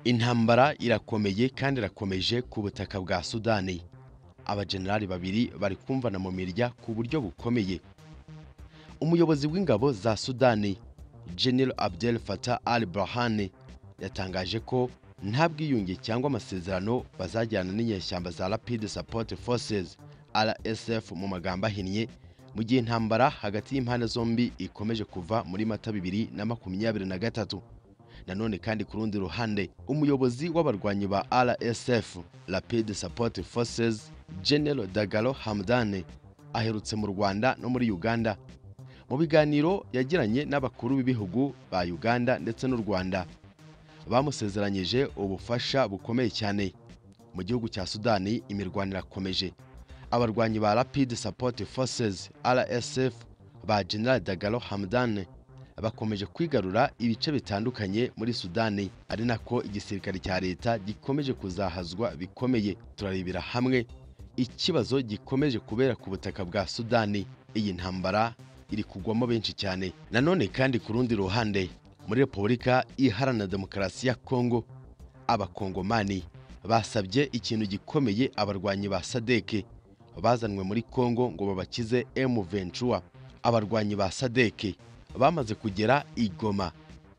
intambara irakomeye kandi irakomeje ku butaka bwa sudani abajenerali babiri bari kumvana mu mirya ku buryo bukomeye umuyobozi w'ingabo za sudani general abdel fatah al burhane yatangaje ko nta bwiyunge cyangwa amasezerano bazajyana n'inyeshyamba za rapid support forces rsf mu magambo ahinnye mu gihe intambara hagati y'impande zombi ikomeje kuva muri mata bibiri na makumyabiri na gatatu nanone kandi ku rundi ruhande umuyobozi w'abarwanyi ba rsf rapid support forces general dagalo hamdane aherutse mu rwanda no muri uganda mu biganiro yagiranye n'abakuru b'ibihugu ba uganda ndetse n'u rwanda bamusezeranyije ubufasha bukomeye cyane mu gihugu cya sudani imirwano irakomeje abarwanyi ba rapid support forces rsf ba general dagalo hamdane bakomeje kwigarura ibice bitandukanye muri sudani ari nako igisirikare cya leta gikomeje kuzahazwa bikomeye turarebera hamwe ikibazo gikomeje kubera ku butaka bwa sudani iyi ntambara iri kugwamo benshi cyane nanone kandi ku rundi ruhande muri repubulika iharanira demokarasi ya kongo abakongomani basabye ikintu gikomeye abarwanyi ba sadeke bazanwe muri kongo ngo babakize emu ventura abarwanyi ba sadeke bamaze kugera i Goma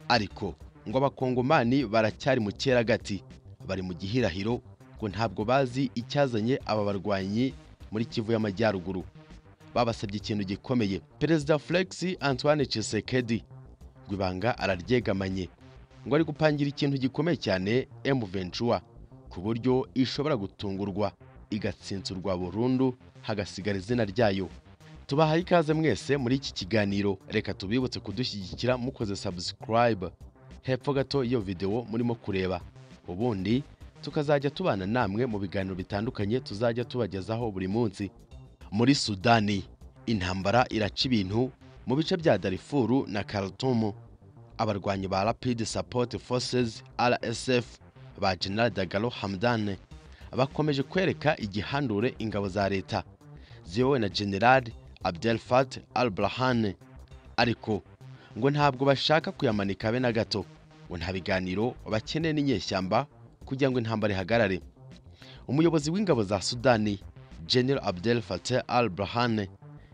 ariko ngo abakongomani baracyari mu cyeragati bari mu gihirahiro ngo ntabwo bazi icyazanye aba barwanyi muri kivu y'amajyaruguru babasabye ikintu gikomeye perezida felix antoine Tshisekedi ngo ibanga araryegamanye ngo ari gupangira ikintu gikomeye cyane emu ventura ku buryo ishobora gutungurwa igatsinsurwa burundu hagasigara izina ryayo tubahaye ikaze mwese muri iki kiganiro reka tubibutse kudushyigikira mukoze subscribe hepfo gato iyo videwo murimo kureba ubundi tukazajya tubana namwe mu biganiro bitandukanye tuzajya tubagezaho buri munsi muri sudani intambara iraca ibintu mu bice bya darifuru na karatumu abarwanyi ba rapid support forces rsf ba general dagalo hamdane bakomeje kwereka igihandure ingabo za leta ziyobowe na general Abdel Fattah al-Burhan ariko ngo ntabwo bashaka kuyamanika be na gato ngo nta biganiro bakeneye n'inyeshyamba kugira ngo intambara ihagarare umuyobozi w'ingabo za Sudani General Abdel Fattah al-Burhan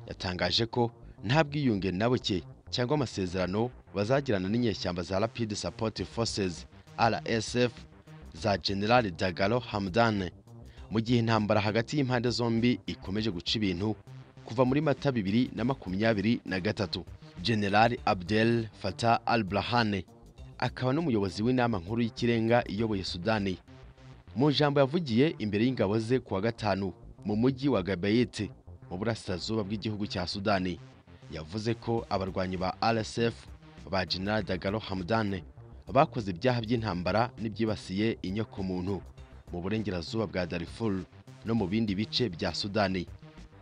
yatangaje ko nta bwiyunge na buke cyangwa amasezerano bazagirana n'inyeshyamba za Rapid Support Forces RSF za General Dagalo Hamdan mu gihe intambara hagati y'impande zombi ikomeje guca ibintu kuva muri mata bibiri na makumyabiri na gatatu generali abdel fatah al burahane akaba n'umuyobozi w'inama nkuru y'ikirenga iyoboye sudani mu ijambo yavugiye imbere y'ingabo ze kuwa gatanu mu mujyi wa gabayete mu burasirazuba bw'igihugu cya sudani yavuze ko abarwanyi ba rsf ba general dagalo hamdane bakoze ibyaha by'intambara n'ibyibasiye inyokomuntu mu burengerazuba bwa darifuru no mu bindi bice bya sudani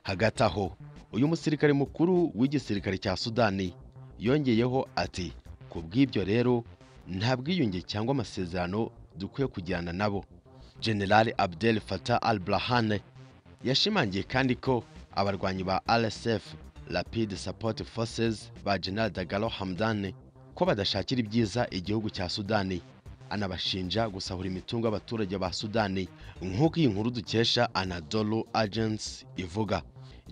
hagati aho uyu musirikare mukuru w'igisirikare cya sudani yongeyeho ati ku bw'ibyo rero nta bwiyunge cyangwa amasezerano dukwiye kujyana nabo general abdel fatah al burahane yashimangiye kandi ko abarwanyi ba rsf rapid support forces ba general dagalo hamdane ko badashakira ibyiza igihugu cya sudani anabashinja gusahura imitungo y'abaturage ba sudani nk'uko iyi nkuru dukesha anadolu agency ivuga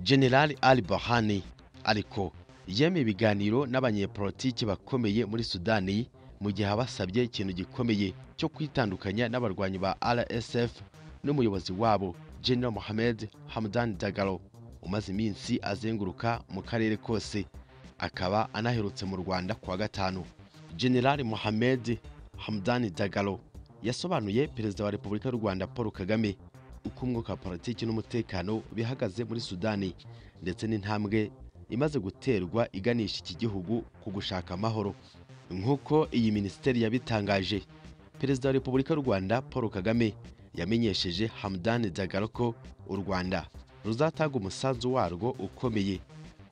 general ali bahani ariko yemeye ibiganiro n'abanyepolitiki bakomeye muri sudani mu gihe abasabye ikintu gikomeye cyo kwitandukanya n'abarwanyi ba rsf n'umuyobozi wabo general mohamed hamdan dagalo umaze iminsi azenguruka mu karere kose akaba anaherutse mu rwanda kuwa gatanu general mohamed hamdan dagalo yasobanuye perezida wa repubulika y'u rwanda paul kagame uko umwuka wa politiki n'umutekano bihagaze muri sudani ndetse n'intambwe imaze guterwa iganisha iki gihugu ku gushaka amahoro nk'uko iyi minisiteri yabitangaje perezida wa repubulika y'u rwanda paul kagame yamenyesheje hamdan dagalo ko u rwanda ruzatanga umusanzu warwo ukomeye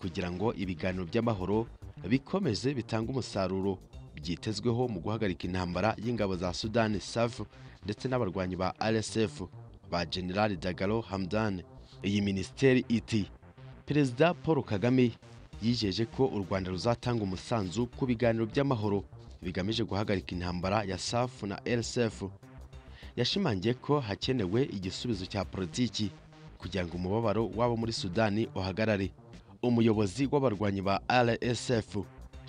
kugira ngo ibiganiro by'amahoro bikomeze bitange umusaruro byitezweho mu guhagarika intambara y'ingabo za sudani safu ndetse n'abarwanyi ba rsf ba general dagalo hamdan iyi minisiteri iti perezida paul kagame yijeje ko u rwanda ruzatanga umusanzu ku biganiro by'amahoro bigamije guhagarika intambara ya safu na rsf yashimangiye ko hakenewe igisubizo cya politiki kugira ngo umubabaro w'abo muri sudani uhagarare umuyobozi w'abarwanyi ba rsf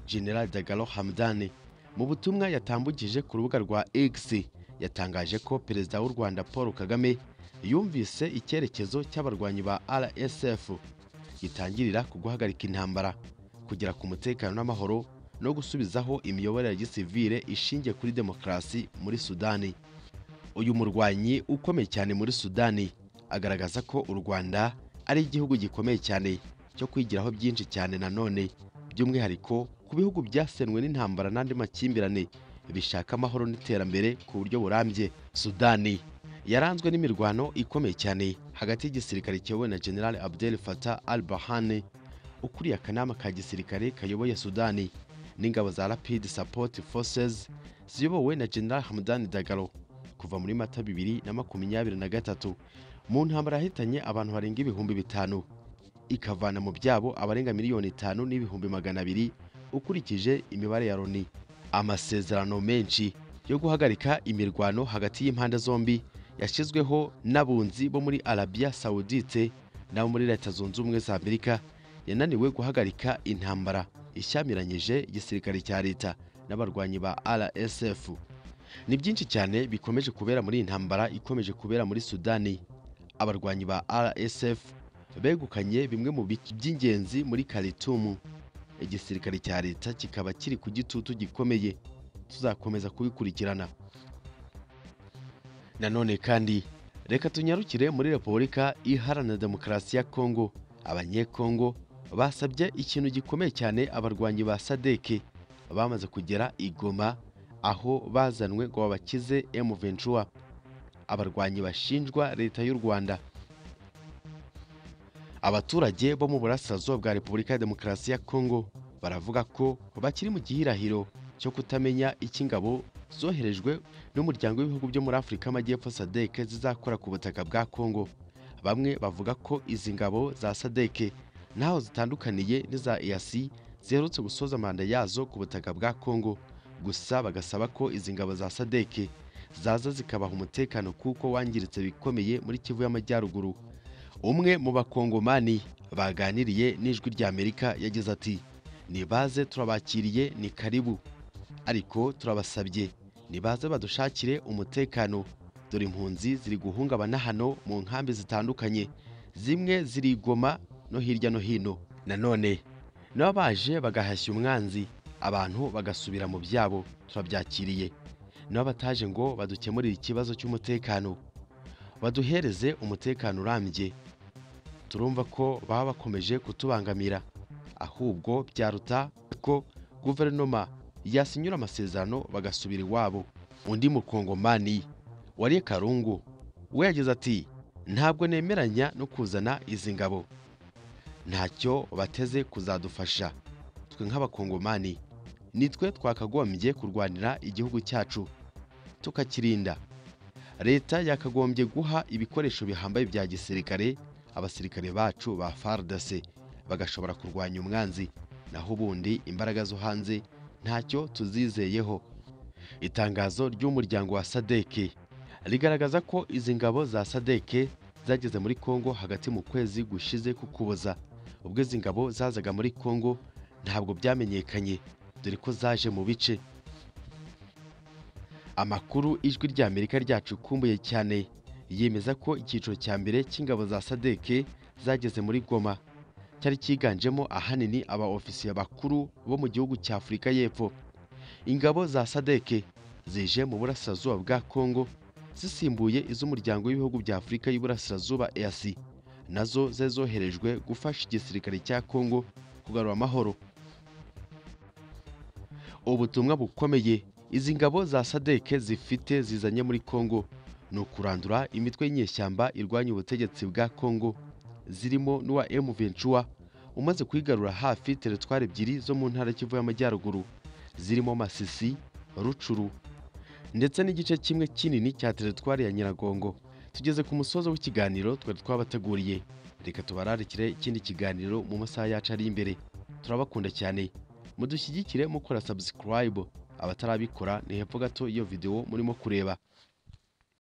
general dagalo hamdani mu butumwa yatambukije ku rubuga rwa x yatangaje ko perezida w'u rwanda paul kagame yumvise icyerekezo cy'abarwanyi ba rsf gitangirira ku guhagarika intambara kugera ku mutekano n'amahoro no gusubizaho imiyoborere ya gisivire ishingiye kuri demokarasi muri sudani uyu murwanyi ukomeye cyane muri sudani agaragaza ko u rwanda ari igihugu gikomeye cyane cyo kwigiraho byinshi cyane nanone by'umwihariko ku bihugu byasenwe n'intambara n'andi makimbirane bishaka amahoro n'iterambere ku buryo burambye sudani yaranzwe n'imirwano ikomeye cyane hagati y'igisirikare kiyobowe na general abdel fatah al bahane ukuriye akanama ka gisirikare kayoboye sudani n'ingabo za rapid support forces ziyobowe na general hamdan dagalo kuva muri mata bibiri na makumyabiri na gatatu mu ntambara yahitanye abantu barenga ibihumbi bitanu ikavana mu byabo abarenga miliyoni itanu n'ibihumbi magana abiri ukurikije imibare ya loni amasezerano menshi yo guhagarika imirwano hagati y'impande zombi yashyizweho n'abunzi bo muri arabiya sawudite n'abo muri leta zunze ubumwe za amerika yananiwe guhagarika intambara ishyamiranyije igisirikare cya leta n'abarwanyi ba rsf ni byinshi cyane bikomeje kubera muri iyi ntambara ikomeje kubera muri sudani abarwanyi ba rsf begukanye bimwe mu bice by'ingenzi muri karitumu igisirikare cya leta kikaba kiri ku gitutu gikomeye tuzakomeza kubikurikirana nanone kandi reka tunyarukire muri repubulika iharanira demokarasi ya kongo abanyekongo basabye ikintu gikomeye cyane abarwanyi ba sadeke bamaze kugera i Goma aho bazanwe ngo babakize M23 abarwanyi bashinjwa leta y'u Rwanda abaturage bo mu burasirazuba bwa Repubulika ya Demokarasi ya Kongo baravuga ko bakiri mu gihirahiro cyo kutamenya icyo ingabo zoherejwe n'umuryango w'ibihugu byo muri Afurika y'Amajyepfo sadeke zizakora ku butaka bwa Kongo bamwe bavuga ko izi ngabo za sadeke ntaho zitandukaniye n'iza EAC ziherutse gusoza manda yazo ku butaka bwa Kongo gusa bagasaba ko izi ngabo za Sadeke zaza zikabaha umutekano kuko wangiritse bikomeye muri Kivu y'Amajyaruguru umwe mu bakongomani baganiriye n'ijwi rya Amerika yagize ati nibaze turabakiriye ni karibu ariko turabasabye nibaze badushakire umutekano dore impunzi ziri guhungabana hano mu nkambi zitandukanye zimwe zirigoma no hirya no hino nanone n'abaje bagahashya umwanzi abantu bagasubira mu byabo turabyakiriye n'abataje ngo badukemurire ikibazo cy'umutekano baduhereze umutekano urambye turumva ko baba bakomeje kutubangamira ahubwo byaruta ko guverinoma yasinyura amasezerano bagasubira iwabo undi mukongomani wariye karungu we yagize ati ntabwo nemeranya no kuzana izi ngabo ntacyo bateze kuzadufasha twe nk'abakongomani nitwe twakagombye kurwanira igihugu cyacu tukakirinda leta yakagombye guha ibikoresho bihambaye bya gisirikare abasirikare bacu ba FARDC bagashobora kurwanya umwanzi naho ubundi imbaraga zo hanze ntacyo tuzizeyeho itangazo ry'umuryango wa sadeke rigaragaza ko izi ngabo za sadeke zageze muri Kongo hagati mu kwezi gushize kukuboza ubwo izi ngabo zazaga muri Kongo ntabwo byamenyekanye dore ko zaje mu bice amakuru ijwi rya Amerika ryacukumbuye cyane yemeza ko icyiciro cya mbere cy'ingabo za Sadeke zageze muri Goma cyari cyiganjemo ahanini aba ofisiye bakuru bo mu gihugu cya Afurika y'Epfo ingabo za Sadeke zije mu burasirazuba bwa Kongo zisimbuye iz'umuryango w'ibihugu bya Afurika y'Iburasirazuba EAC nazo zezoherejwe gufasha igisirikare cya Kongo kugarura amahoro ubutumwa bukomeye izi ngabo za Sadeke zifite zizanye muri Kongo ni ukurandura imitwe y'inyeshyamba irwanya ubutegetsi bwa Kongo zirimo n'uwa M23 umaze kwigarura hafi teritwari ebyiri zo mu ntara Kivu y'Amajyaruguru zirimo Masisi Rucuru ndetse n'igice kimwe kinini cya teritwari ya Nyiragongo tugeze ku musozo w'ikiganiro twari twabateguriye reka tubararikire ikindi kiganiro mu masaha yacu ari imbere turabakunda cyane mudushyigikire mukora subscribe abatarabikora ni hepfo gato iyo video murimo kureba